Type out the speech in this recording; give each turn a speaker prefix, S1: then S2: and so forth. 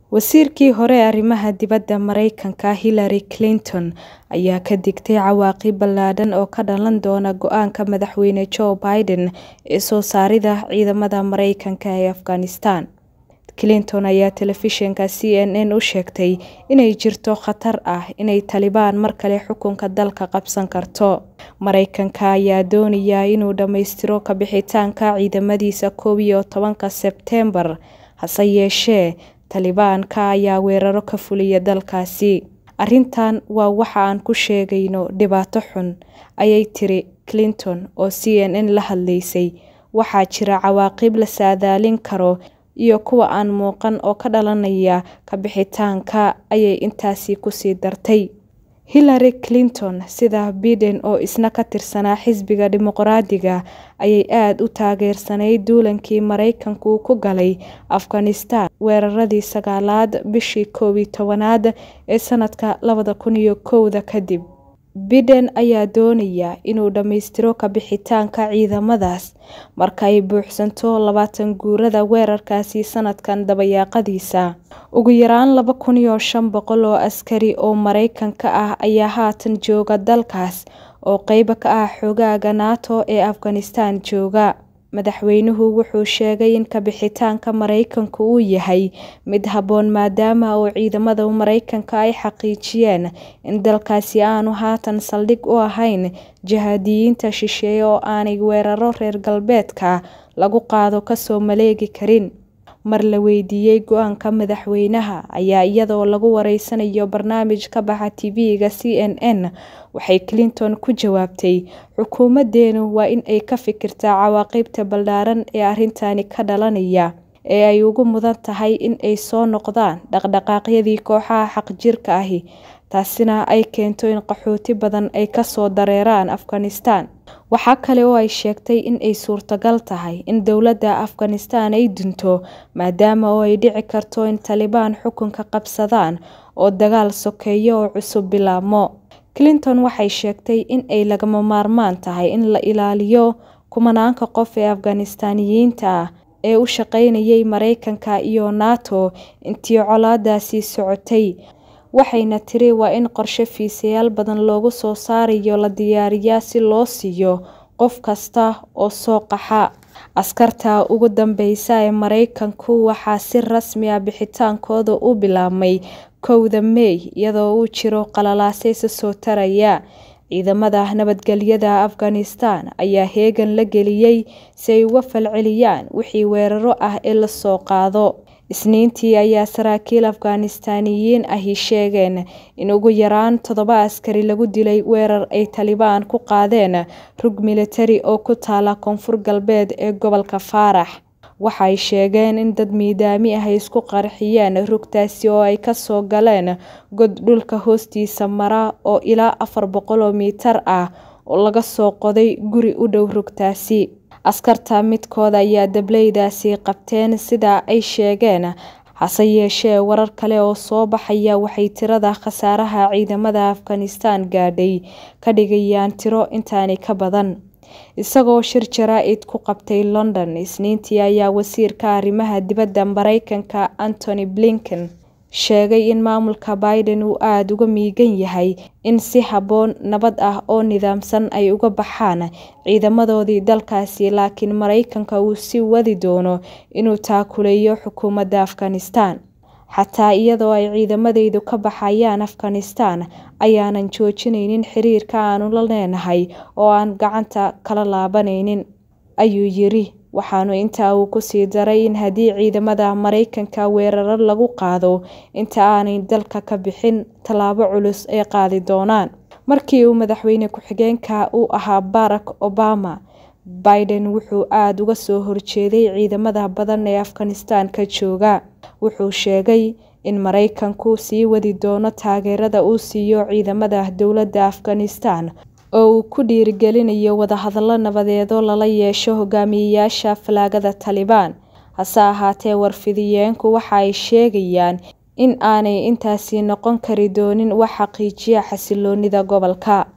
S1: Wasiirkii hore ee arrimaha dibadda Mareykanka Hillary Clinton ayaa ka digtay cawaaqib ballaadhan oo ka dhalan doona go'aanka madaxweyne Joe Biden ee soo saaridda ciidamada Mareykanka ee Afghanistan. Clinton ayaa telefishinka CNN u sheegtay inay jirto khatar ah inay Taliban mar kale xukunka dalka qabsan karto. Mareykanka ayaa doonaya inuu dhammaystiro ka bixitaanka ciidamadiisa koow iyo tobanka Sebteembar, hase yeeshee Taliban-ka ayaa weeraro ka fuliya dalkaasi. Arrintan waa waxa aan ku sheegayno dhibaato xun, ayay tiri Clinton oo CNN la hadlaysay. Waxaa jira cawaaqib la saadaalin karo iyo kuwa aan muuqan oo ka dhalanaya ka bixitaanka, ayay intaasi ku sii dartay. Hillary Clinton, sida Biden oo isna ka tirsanaa xisbiga Dimuqraadiga, ayay aad u taageersanayd duulankii Mareykanku ku galay Afghanistan weeraradii sagaalaad bishii koow iyo tobnaad ee sanadka labada kun iyo kowda kadib. Biden ayaa doonaya inuu dhammaystiro ka bixitaanka ciidamadaas marka ay buuxsanto labaatan guurada weerarkaasi sanadkan dabayaaqadiisa. Ugu yaraan laba kun iyo shan boqol oo askari oo Mareykanka ah ayaa haatan jooga dalkaas oo qayb ka ah xoogagga NATO ee Afghanistan jooga. Madaxweynuhu wuxuu sheegay in ka bixitaanka Mareykanku uu yahay mid habboon maadaama oo ciidamada Mareykanka ay xaqiijiyeen in dalkaasi aanu haatan saldhig u ahayn jihadiyiinta shisheeye oo aanay weeraro reer galbeedka lagu qaado ka soo maleegi karin. Mar la weydiiyay go'aanka madaxweynaha ayaa iyadoo lagu wareysanayo barnaamij ka baxa TV-ga CNN, waxay Clinton ku jawaabtay, Xukuumaddeenu waa in ay ka fikirtaa cawaaqibta ballaaran ee arrintani ka dhalanaya, ee ay ugu mudan tahay in ay soo noqdaan dhaqdhaqaaqyadii kooxaha xagjirka ahi, taasina ay keento in qaxooti badan ay ka soo dareeraan Afghanistan. Waxa kale oo ay sheegtay in ay suurtagal tahay in dowladda Afghanistan ay dunto maadaama oo ay dhici karto in Taliban xukunka qabsadaan oo dagaal sokeeye oo cusub bilaabmo. Clinton waxay sheegtay in ay lagama maarmaan tahay in la ilaaliyo kumanaanka qof ee Afghaanistaaniyiinta ah ee u shaqaynayay Mareykanka iyo NATO intii colaadaasi socotay, waxayna tiri waa in qorshe fiisayaal badan loogu soo saarayo la diyaariyaa si loo siiyo qof kasta oo soo qaxa. Askarta ugu dambeysa ee Mareykanku waxaa si rasmi ah bixitaankooda u bilaabmay kowda May iyadoo uu jiro qalalaase isa soo taraya. Ciidamada nabadgelyada Afghanistan ayaa heegan la geliyay si ay uga falceliyaan wixii weeraro ah ee la soo qaado. Isniintii ayaa saraakiil Afghaanistaaniyiin ahi sheegeen in ugu yaraan toddoba askari lagu dilay weerar ay Taliban ku qaadeen rug militari oo ku taala koonfur galbeed ee gobolka Faarax. Waxay sheegeen in dad miidaami ah ay isku qarxiyeen rugtaasi oo ay ka soo galeen god dhulka hoostiisa mara oo ilaa afar boqol oo mitir ah oo laga soo qoday guri u dhow rugtaasi. Askarta midkood ayaa dableydaasi qabteen sida ay sheegeen, hase yeeshee warar kale oo soo baxaya waxay tirada khasaaraha ciidamada Afghanistan gaadhay ka dhigayaan tiro intaani ka badan. Isagoo shir jaraa'id ku qabtay London Isniintii ayaa wasiirka arrimaha dibadda Mareykanka Antony Blinken sheegay in maamulka Biden uu aad uga miyigan yahay in si habboon, nabad ah oo nidaamsan ay uga baxaan ciidamadoodii dalkaasi laakiin Mareykanka uu sii wadi doono inuu taakuleeyo xukuumadda Afghanistan. Xataa iyadoo ay ciidamadaydu ka baxayaan Afghanistan, ayaanan joojinaynin xiriirka aanu la leenahay oo aan gacanta kala laabanaynin, ayuu yiri. Waxaana intaa uu ku sii daray in haddii ciidamada Mareykanka weeraro lagu qaado inta aanay dalka ka bixin, tallaabo culus ay qaadi doonaan. Markii uu madaxweyne ku-xigeenka u ahaa Barack Obama, Biden wuxuu aad uga soo horjeeday ciidamada badan ee Afghanistan ka jooga. Wuxuu sheegay in Mareykanku sii wadi doono taageerada uu siiyo ciidamada dowladda Afghanistan oo uu ku dhiirigelinayo wadahadallo nabadeed oo lala yeesho hogaamiyayaasha falaagada Taliban. Hase ahaatee, warfidiyeenku waxa ay sheegayaan in aanay intaasi noqon kari doonin wax xaqiijiya xasilloonida gobolka.